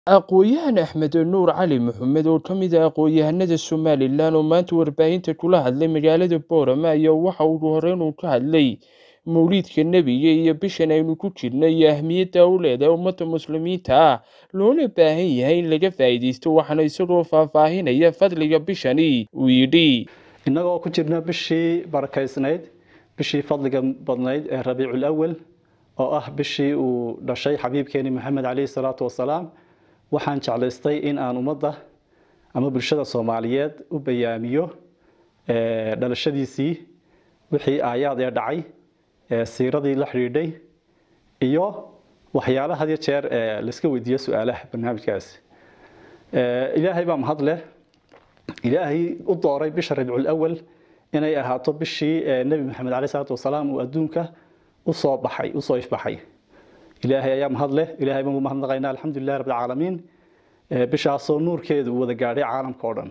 Aqoonyahan Axmed Nuur Cali Maxamed oo ka mid ah aqoonyahanada Somalilan oo maanta warbaahinta kula hadlay magaalada Boorama ayaa waxa uu horreyn uu ka hadlay mawlidka nebiga iyo bishan aynu ku jirno iyo ahmiyadda uu leedahay ummadda muslimiinta ah loona baahan yahay in laga faa'iidaysto waxaana isagoo faahfaahinaya fadliga bishani uu yidhi innagoo ku jirna bishii barakaysnayd bishii fadliga badnayd ee rabiicul awal oo ah bishii uu dhashay xabiibkeeni maxamed caleyhi salaatu wasalaam waxaan jeclaystay in aan ummadda ama bulshada soomaaliyeed u bayaamiyo dhalashadiisii wixii aayaad ee dhacay siiradii la xidhiidhay iyo waxyaala had iyo jeer layska weydiiyo su-aalaha barnaamijkaasi ilaahay baa mahad leh ilaahay u dooray bisha rabiicul awal inay ahaato bishii nebi maxamed caleyhi salaatu wasalaam uu adduunka usoo baxay usoo ifbaxay ilaahay ayaa mahad leh ilaahay baan ugu mahadnaqaynaa alxamdulilahi rabbil caalamiin bishaasoo nuurkeedu uu wada gaadhay caalamka oo dhan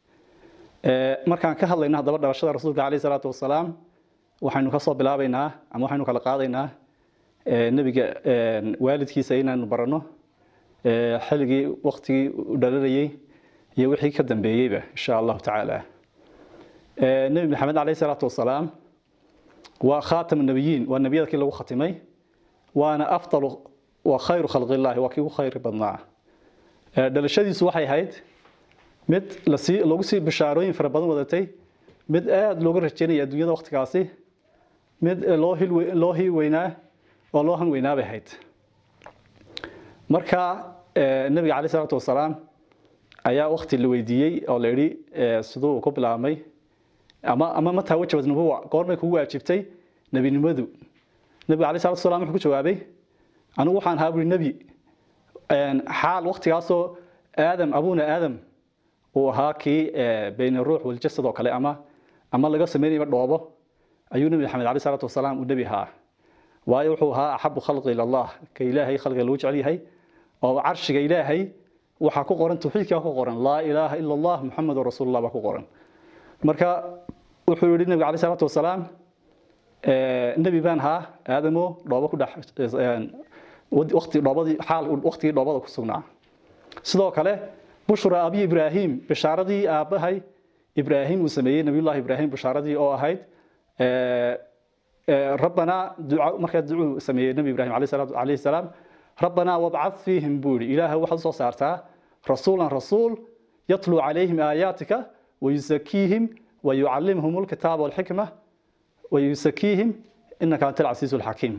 markaan ka hadlayna haddaba dhalashada rasuulka caleyhi salaatu wasalaam waxaynu ka soo bilaabaynaa ama waxaynu kala qaadaynaa nebiga waalidkiisa inaanu baranno xilligii waktigii u dhalanayey iyo wixii ka dambeeyeyba insha allahu tacaala nebi maxamed caleyhi salaatu wasalaam waa khaatam nabiyiin waa nebiyada kii lagu khatimay waana afdalu wa khayru khalqillahi waa kii ugu khayr badnaa dhalashadiisu waxay ahayd mid lasii lagu sii bishaarooyin fara badan wadatay mid aada looga rajeynaya adduunyada waktigaasi mid loo hil loo hii weynaa oo loo han weynaa bay ahayd marka nebiga caleyhi salaatu wasalaam ayaa wakti la weydiiyey oo la yidhi siduu ku bilaabmay ama ama mataa wajabad nubuwa goormay kugu waajibtay nebinimadu nebiga caleyhi salatu wasalaam wuxuu ku jawaabay anigu waxaan ahaa buri nebi xaal waktigaasoo aadam abuuna aadam uu ahaa kii bayn ruux waljasad oo kale ama ama laga sameynayba dhoobo ayuu nebi maxamed caleyhi salaatu wasalaam uu nebi ahaa waayo wuxuu ahaa axabu khalqi ila allah ka ilaahay khalqiga lagu jecel yahay oo carshiga ilaahay waxaa ku qoran tawxiidkaa ku qoran laa ilaaha ila allah muxamedun rasuulullah baa ku qoran marka wuxuu yihi nebiga caleyhi salaatu wasalaam nebi baan ahaa aadamo dhoobo ku dhex waqti dhoobadii xaal waqtigii dhoobada ku sugnaa sidoo kale bushra abi ibraahim bishaaradii aabbahay ibraahim uu sameeyey nabiyullahi ibraahim bishaaradii oo ahayd rabbanaa duca markaa ducuu sameeyey nebi ibraahim calayhi salaam rabbanaa wabcad fiihim buu yihi ilaahay waxaad usoo saartaa rasuulan rasuul yatluu calayhim aayaatika wayusakiihim wayucallimhum alkitaaba walxikma wayusakiihim inaka anta alcasiisu alxakiim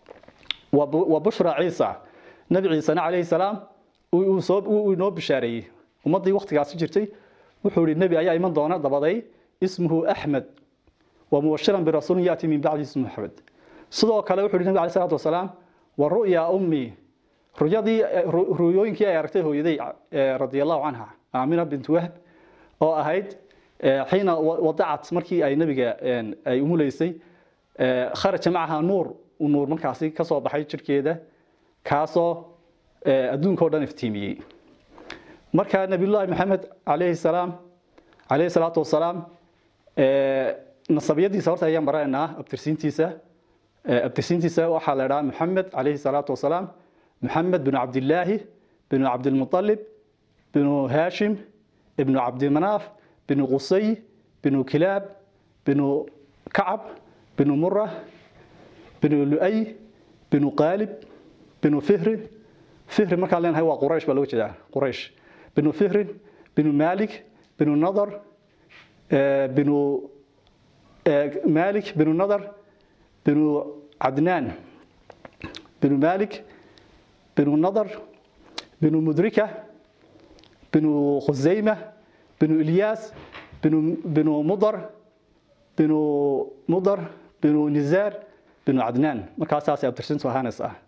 وبشرى عيسى نبي عيسى عليه السلام وصوب ونو بشاري ومضي وقت قاس جرتي وحول النبي أي من دونا ضبضي اسمه أحمد ومبشرا برسول يأتي من بعد اسمه أحمد صدق كلا وحول النبي عليه الصلاة والسلام والرؤيا أمي رؤيدي رؤيوين كي أركته يدي رضي الله عنها آمنة بنت وهب أو أهيد حين وضعت مركي أي نبي أي أموليسي خرج معها نور nuur markaasi ka soo baxay jirkeeda kaasoo adduunka o dhan iftiimiyey marka nabiyullaahi maxamed calayhi salaam calayhi salaatu wasalaam nasabiyadiisa horta ayaan baranaynaa abtirsiintiisa abtirsiintiisa waxaa la idhaha maxamed calayhi salaatu wasalaam maxamed binu cabdillaahi binu cabdilmutalib binu haashim ibnu cabdimanaaf binu qusay binu kilaab binu kacab binu mura بنو لؤي بنو قالب بنو فهر فهر مركا لين هو قريش بلو جدا قريش بنو فهر بنو مالك بنو نضر بنو مالك بنو نضر بنو عدنان بنو مالك بنو نضر بنو مدركة بنو خزيمة بنو إلياس بنو بنو مضر بنو مضر بنو نزار بنو عدنان markaasaas abtirsintu ahaanays ah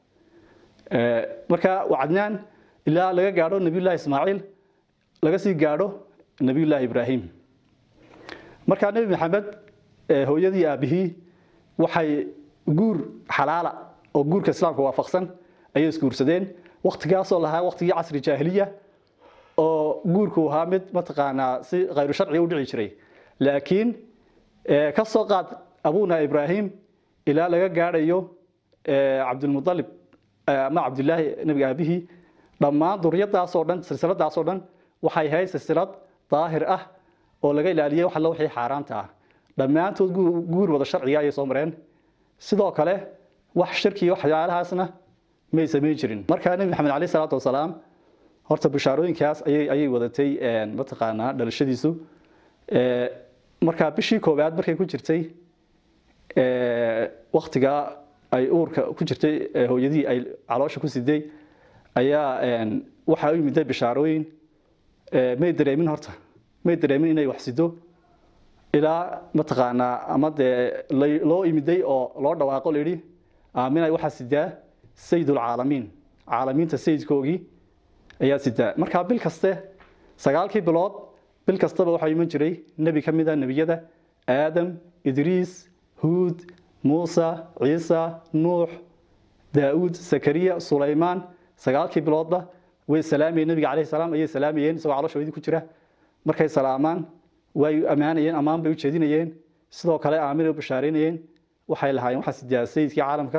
marka waa cadnaan ilaa laga gaadho nabiyullaahi ismaaciil laga sii gaadho nabiyullaahi ibraahim markaa nebi maxamed hooyadii aabihii waxay guur xalaala oo guurka islaamka waafaqsan ayay isguursadeen waktigaasoo lahaa waktigii casri jaahiliya oo guurku ahaa mid mataqaanaa si khayru sharciga u dhici jiray laakiin ka soo qaad abuuna ibraahim ilaa laga gaadhayo cabdilmualib ama cabdilaahi nabiga aabihii dhammaan duriyadaasoo dhan silsiladaasoo dhan waxay ahayd silsilad daahir ah oo laga ilaaliyey wax alla wixii xaaraanta ah dhammaantood guur wada sharciga ayay soo mareen sidoo kale wax shirki waxyaalahaasna may samayn jirin markaa nebi maxamed caleyh salaatu wasalaam horta bishaarooyinkaas ayay ayay wadatay mataqaanaa dhalashadiisu markaa bishii koowaad markay ku jirtay waktigaa ay uurka ku jirtay hooyadii ay caloosha ku siday ayaa waxaa u yimiday bishaarooyin may dareemin horta may dareemin inay wax sido ilaa mataqaanaa ama dee loo imiday oo loo dhawaaqo layidhi aaminay waxaa sidaa sayidulcaalamiin caalamiinta sayidkoogii ayaa sidaa markaa bil kaste sagaalkii bilood bil kastaba waxaa iman jiray nebi ka mid a nebiyada aadam idriis huud muusa ciisa nuux daauud sakariya sulaymaan sagaalkii biloodba way salaamayeen nebiga calayhi salaam ayay salaamayeen isagoo caloshoodii ku jira markay salaamaan way ammaanayeen ammaan bay u jeedinayeen sidoo kale aaminay u bashaareynayeen waxay lahaayeen waxaa sidaa sayidkii caalamka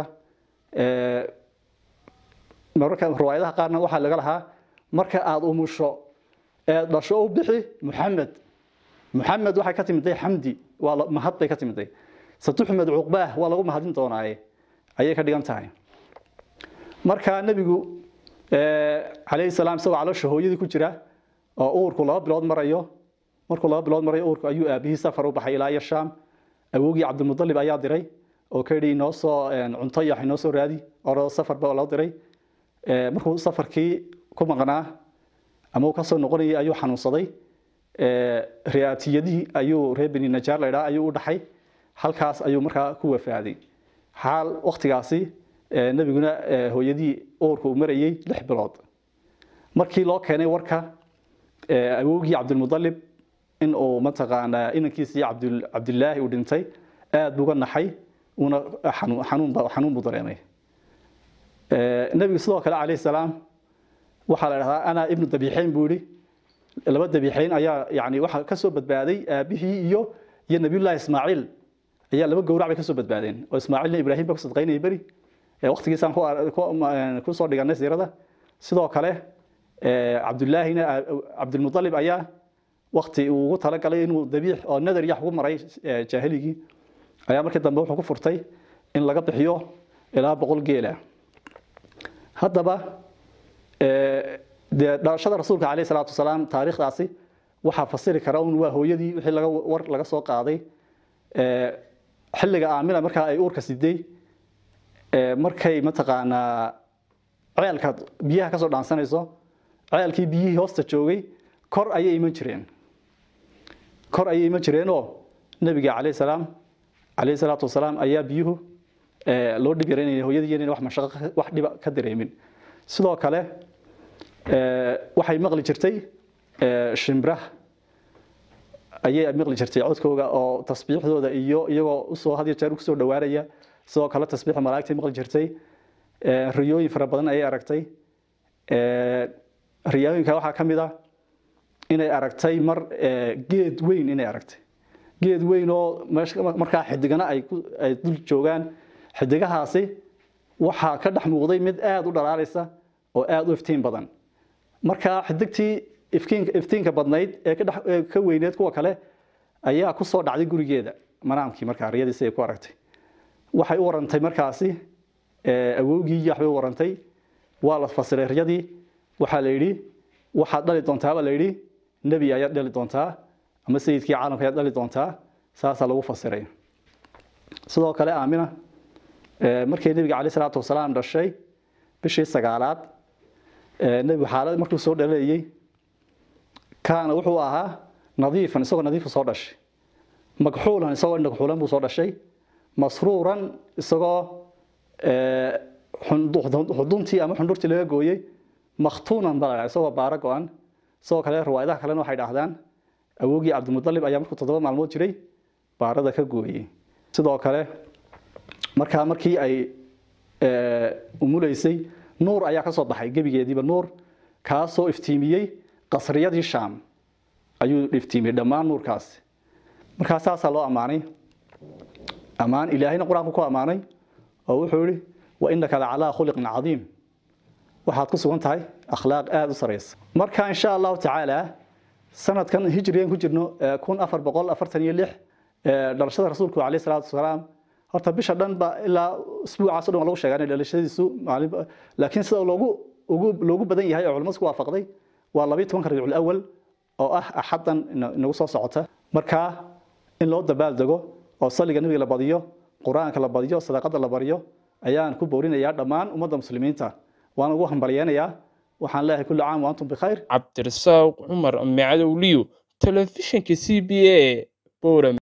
mararka riwaayadaha qaarna waxaa laga lahaa marka aada umusho ee dhasho u bixi muxamed muxamed waxay ka timiday xamdi waa mahad bay ka timiday satuxmed cuqbaah waa lagu mahadin doonaaye ayay ka dhigan tahay markaa nebigu calayhi salaam isagoo caloosha hooyadii ku jira oo uurku laba bilood marayo markuu laba bilood marayo uurku ayuu aabihii safar u baxay ilaa iyo shaam awogii cabdimudalib ayaa diray oo ka yidhi inoo soo cunto yax inoo soo raadi oo safarba loo diray markuu safarkii ku maqnaa ama uu kasoo noqonayay ayuu xanuunsaday riyaatiyadii ayuu reer beni najaar la idhaa ayuu u dhaxay halkaas ayuu markaa ku wafaaday xaal waktigaasi nebiguna hooyadii uurka uu marayey lix bilood markii loo keenay warka awogii cabdilmudalib in uu mataqaanaa inankiisii cabdilaahi uu dhintay aada buga naxay una xanuun buu dareemay nebigu sidoo kale calayhi salaam waxaa la dhahdaa anaa ibnu dabiixeyn buu yihi laba dabiixeyn ayaa yani waxaa kasoo badbaaday aabihii iyo iyo nabiyullahi ismaaciil ayaa laba gowrac bay kasoo badbaadeen oo ismaaciilna ibraahim ba ku sadqaynayay beri waqtigiisaan kusoo dhiganay siirada sidoo kale cabdullaahina cabdilmudalib ayaa wakti uu ugu talagalay inuu dabiix oo nadar yax ugu maray jaahiligii ayaa markii dambe wuxuu ku furtay in laga bixiyo ilaa boqol geela haddaba dee dhalashada rasuulka caleyhi salaatu wasalaam taariikhdaasi waxaa fasiri kara un waa hooyadii wixii laga war laga soo qaaday xilliga aamina markaa ay uurka siday markay mataqaanaa ceelka biyaha kasoo dhaansanayso ceelkii biyihii hoosta joogay kor ayay iman jireen kor ayay iman jireenoo nebiga calayhi salaam calayhi salaatu wasalaam ayaa biyuhu loo dhib yaraynaya hooyadii inayna wax mashaqo wax dhiba ka dareemin sidoo kale waxay maqli jirtay shimbiraha ayay maqli jirtay codkooga oo tasbiixdooda iyo iyagoo usoo had iyo jeer kusoo dhawaanaya sidoo kale tasbiixda malaa'igtay maqli jirtay riyooyin fara badan ayay aragtay riyooyinka waxaa ka mid ah inay aragtay mar geed weyn inay aragtay geed weyn oo markaa xidigana ay dul joogaan xidigahaasi waxaa ka dhex muuqday mid aada u dhalaalaysa oo aada u iftiin badan markaa xidigtii iftiinka badnayd ee ka weyneed kuwa kale ayaa ku soo dhacday gurigeeda manaamkii markaa riyadiisi ay ku aragtay waxay u warantay markaasi awowgii waxbay u warantay waa la fasiray riyadii waxaa la yidhi waxaad dhali doontaa baa la yidhi nebi ayaad dhali doontaa ama sayidkii caalamka ayaad dhali doontaa saasaa lagu fasiray sidoo kale aamina markay nebiga caleyh salaatu wasalaam dhashay bishii sagaalaad nebigu xaalad markuu soo dhalayay kaana wuxuu ahaa nadiifan isagoo nadiifu soo dhashay magxuulan isagoo indhagxuulan buu soo dhashay masruuran isagoo xuduntii ama xundhurtii laga gooyey makhtuunan baa la isagoo baaro go-an sidoo kale riwaayadaha kalena waxay dhahdaan awogii cabdimudalib ayaa markuu toddoba maalmood jiray baarada ka gooyey sidoo kale markaa markii ay umuleysay nuur ayaa ka soo baxay gebigeediiba nuur kaasoo iftiimiyey qasriyadii shaam ayuu iftiimiyey dhammaan nuurkaasi markaa saasaa loo ammaanay ammaan ilaahayna qur-aanku ku ammaanay oo wuxuu yihi wa inaka lacalaa khuliqin cadiim waxaad ku sugan tahay akhlaaq aada u sareysa marka insha allahu tacaala sanadkan hijrigan ku jirno kun afar boqol afartan iyo lix dhalashada rasuulku caleyh salaatu wasalaam horta bisha dhan ba ilaa isbuucaas o dhan waa lagu sheegaa inay dhalashadiisu maalin laakiin sida loogu ugu loogu badan yahay oo culimadu isku waafaqday waa labayo tobanka rabiicul awal oo ah axaddan inagu soo socota marka in loo dabaaldego oo salliga nebiga la badiyo qur-aanka la badiyo sadaqada la bariyo ayaan ku boorinayaa dhammaan ummadda muslimiinta waan ugu hambalyeynayaa waxaan leeyahay kulli caam wa antum bikhayr cabdirasaaq cumar macadowliyo telefishinka c b a boram